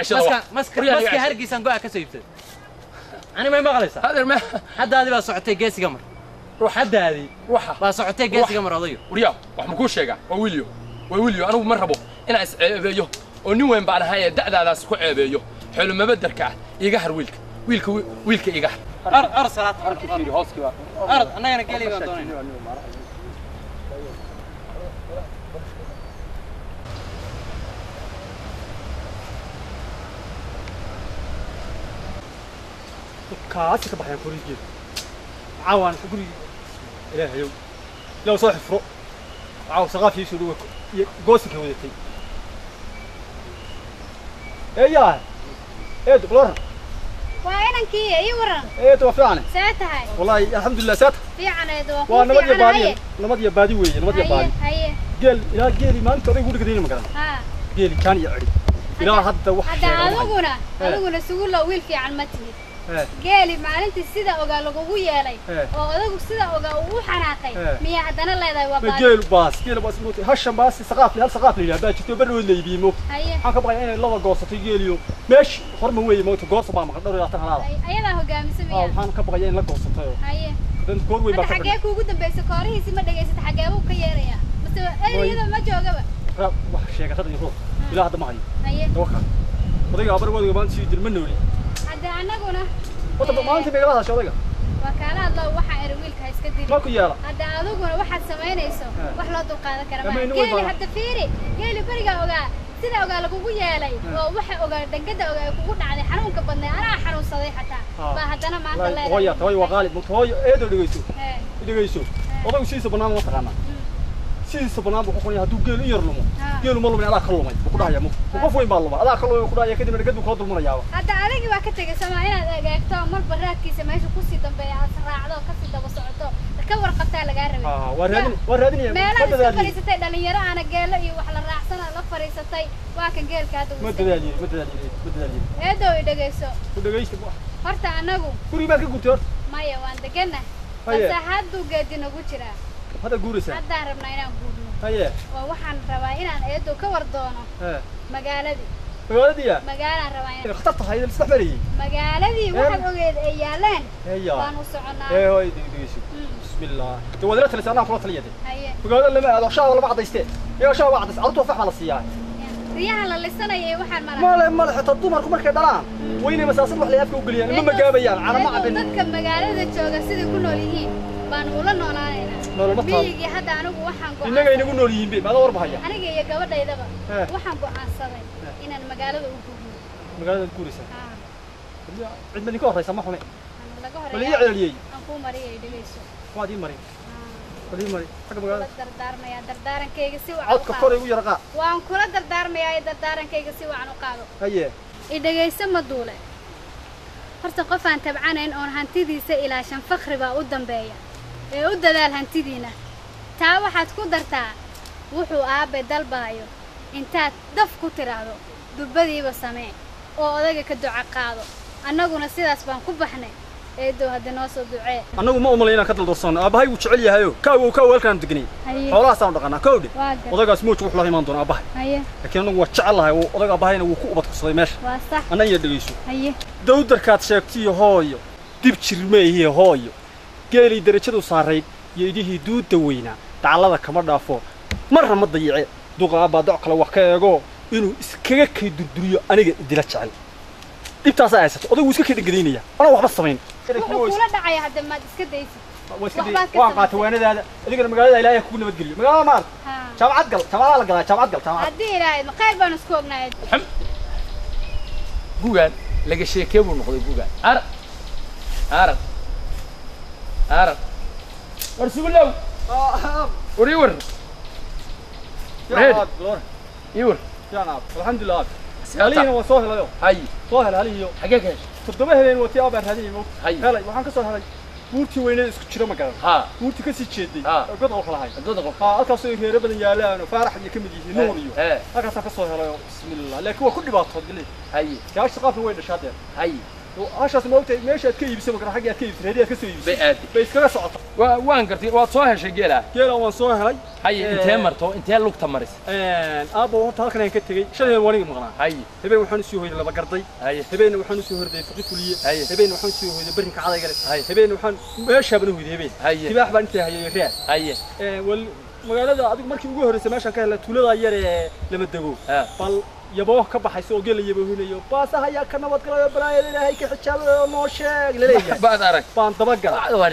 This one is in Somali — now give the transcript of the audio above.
ceshada maska wax. maska Guryaha maska iga ceshada. hargeysan go-a ka soo iibsaday ani may maqlaysaa adeer ma haddaadi baa socotay geesiga mar ruux haddaadii ruuxa baa socotay geesiga mar odayo waryaa wax ma kuu sheegaa waa wiilyo waa wiilyo anigu ma rabo inaan isceebeeyo oo nin weyn baan ahay ee da'daadaas ku ceebeeyo xeelumabadarka ah iga har wiilka wiilka wi- wiilka iga har ar ar salaad arad annagana geli baan doonayna kaasi ka baxayaan gurigeeda caawaan gurigi ilaahayow ilaw soo xifro caaw saqaafiisu dhowe iyo goosinka wadatay eeyaa eed balwaran waa inankii ii waran eed waa fiicane see tahay wallaahi alxamdulilah saata fiicaneed waa waa kuu nabad iyo fiican baadi haye nabad iyo baadi weeye nabad iyo haye baadi haye geel ilaa geeli maalinta odaygu dhigdayna ma garan haa geeli kaan iyo ceri ilaa hadda wax hadda sheega ma hayo. adiguna Eh. adiguna sugulo wiil fiican ma tihid Eh, geeli maalintii sida ogaa lagugu yeelay Eh. oo odagu sida ogaa uu u xanaaqay Eh. miyaa haddana leedahay waa ma baadi geelu baas geelu baas mootay hashan baasi saqaaf hal saqaaf la yidhaha baa jirto barrood la iibiye mo haye waxaan ka baqayaa inay laba goosatay geeliyo meeshi horma weeye moota goosa baa maqan dhowr iyo labaatan halaada Ay- ayadaa hogaamisa aa miyaa waxaan ka baqayaa in la goosatay oo haye dan goor weyn baa hadda ka xaggee kuugu dambaysa koorihiisi ma dhegaysata xaggee buu ka yeerayaa mase eriyada ma joogaba dhadhan wax sheegatada iyo ruux ilaa hadda ma hayo haye tawakal odayga abar wadayga maanta sii dilma nooli hadda annaguna wata Eh. maalintii bay igala hadashay odayga waa kaala hadlo waxaa eri wiilka ha iska dili ma ku yeela hadda adiguna waxaad samaynayso Eh. wax loo dulqaadan kara Ama maaha inu way geeli baa- hadda fiiri geeli berigaa ogaa sida ogaa lagugu yeelay oo waxa ogaa dhangada ogaa ay kugu dhacday xanuunka badnay anaa xanuunsaday xataa Ah. baa haddana maanta Wallaahi, hooya hooyo waa qaalib mugta hooyo eedo dhegeyso Eh, dhegeyso odaygu sidiisa bannaan ma taqaanaa sidiisa bannaan buu ku qonaya hadduu geelu in yar lumo Ah. geelu ma lumin adaa ka lumay buu ku dhahaya mug qof weyn baa lumay adaa ka lumay buu ku dhahaya kadibna dhegad buu kula dulmanayaaba hadda adigii waa ka tegay somaa inaad egeegto marba raadkiisa meesha kusii dambeeya aad raacdo kasii daba socoto ka warqabtaa lagaa rabay Ah, waa raadin waa raadinaya meelaha ma iska dadaaliye fadhiisatay dhalinyaro aana geelo iyo wax la raacsana la fadhiisatay waa kan geelka hadda ma uu dadaaliye ma dadaaliye ma dadaaliye eedow i dhegayso ku dhegeysta horta anagu gurigi baad ka gurtay horta maya waan degana Haye. balse hadduu geedi nagu jiraa hadda guuraysaa haddaan rabnaa inaan guurno haye oo waxaan rabaa inaan eedow ka war doono ee magaaladii magaaladiya magaalaan rabaa inaan khatar tahay idin isdhex marayay magaaladii waxaad ogeed ay yaalaan heya baan u soconaa ee hooy dhegeyso Mm, bismillah de waad ila talisay anaa kula taliyade haye magaalada lama aado shaaba lama cadayste iyaga shaaba waa cadays carruurta fax baa la siiyaa riyaha la lisanaya ee waxaan mala male male xitaa dumarku markay dhalaan waynay masaasad wax lay afka u geliyaan ma magaabayaan cana ma Eedow cabin dadka magaalada jooga siday ku nool yihiin baan ula noolaanaynaa Nolol ma taal. miyigii hadda anigu waxaan innaga inagu nool yihiin be maada warbahaya aniga iyo gabadhaydaba Eh. waxaan go'aansaday inaan magaalada u guurno magaaladaad guuraysaa Ah, cid ma idinka horraysa ma xume aan laga bal ii horeeya celiyey aan kuu mariyay dhegayso waad ii marin Ah, bal ii mari xagga kula magaalada dardaarmayaa dardaarankayga si wacan u codka qaado kor igu yara qaa waan kula dardaarmayaa ee dardaarankayga si wacan u qaado haye i dhegayso ma duule horta qof aan tabcanayn oon hantidiisa ilaashan fakhri baa u dambeeya ee u dadaal hantidiina taa waxaad ku dartaa wuxuu aabbe dalbaayo intaad daf ku tidhaahdo dubbadiiba samee oo odayga ka duco qaado annaguna sidaas baan ku baxnay eedow hadda noo soo ducee annagu ma umalay inaan ka daldoorsano aabbahay wuu jecel yahayo kaawow kaawow halkaan deganay haye xoolahaasaan dhaqanaa kawdhe waa gar odaygaas mooj wuxuu la imaan doona aabbahay haye laakiin annagu waa jecel lahay oo odayga aabahayna wuu ku ubad kursaday meesha waa sax annan iyo dhegeyso haye dawdarkaad sheegtiyo hooyo dib jirmeehiyo hooyo geelii derajadu saarayd iyo idihii duudda weynaa dacallada kama dhaafo marna ma dayice duqa aabbaa doc kale wax ka eego inuu iskaga kay durduriyo aniga idila jecel dhibtaasaa haysato odaygu iska kay dhangadaynaya anaa waxba samayn wuxuu kula dhacaya hadda maad iska daysid Waa iska day- waxbaad ka waan samaysay. qaatay waanadaada adigana magaalada ilaahay kugu nabadgeliyo magaalada maar haa jaamacad gal jaamacada la galaa jaamacad gal jaamacad haddii ilaahay ma khayr baan isku ognahay gugaan laga sheekee buu noqday gugaan arag arag arag war sugulow war ii war Ready? ii war alxamdulilah Seeta. halihiina waa soo helayo hay soo hel halihiyo xagee ka heshay toddoba habeen watii aabaan raadinay mo hay helay waxaan ka soo helay buurtii weyneed isku jiro magaran haa buurtii ka sii jeeday Ah. oo god oo kala hay dada qof haa halkaasoo reero badan yaalaan oo faarax iyo ka mid yihiin nuur iyo ee halkaasaan ka soo helay oo bismillah laakiin waa ku dhibaatood gile hay gaasha qaafna way dhashaa dee hay hashaas ma ogtahay meesha aad ka iibisay makara xagga aad ka iibisay haddii aad ka soo iibisay bay aadi bay iskaga socota Waa- waan gartay waad soo heshay geelaa geela waan soo helay haye Eh. intee marto intee lugta maris aabba horta halkan ayaan ka tegey shalay waan iga maqnaa haye habeen waxaan usoo hoyday laba garday haye habeenna waxaan usoo horday faqi fuliye Haye. habeenna waxaan usoo hoyday barrinka cadayga leh Haye. habeenna waxaan meeshaabana hoyday habeen Haye. tibaax baan intaa hayay raad haye wal magaalada adigu markii ugu horreysay meeshaan ka helay tuulada yar ee lama dego Ha. bal yaboo ka baxaysa oo geela yaboohinayo baasaha ayaa ka nabad galayo balaayada ilaahay ka xijaabay oo noo sheeg laleeyahay baad arag baan dabagalay Waa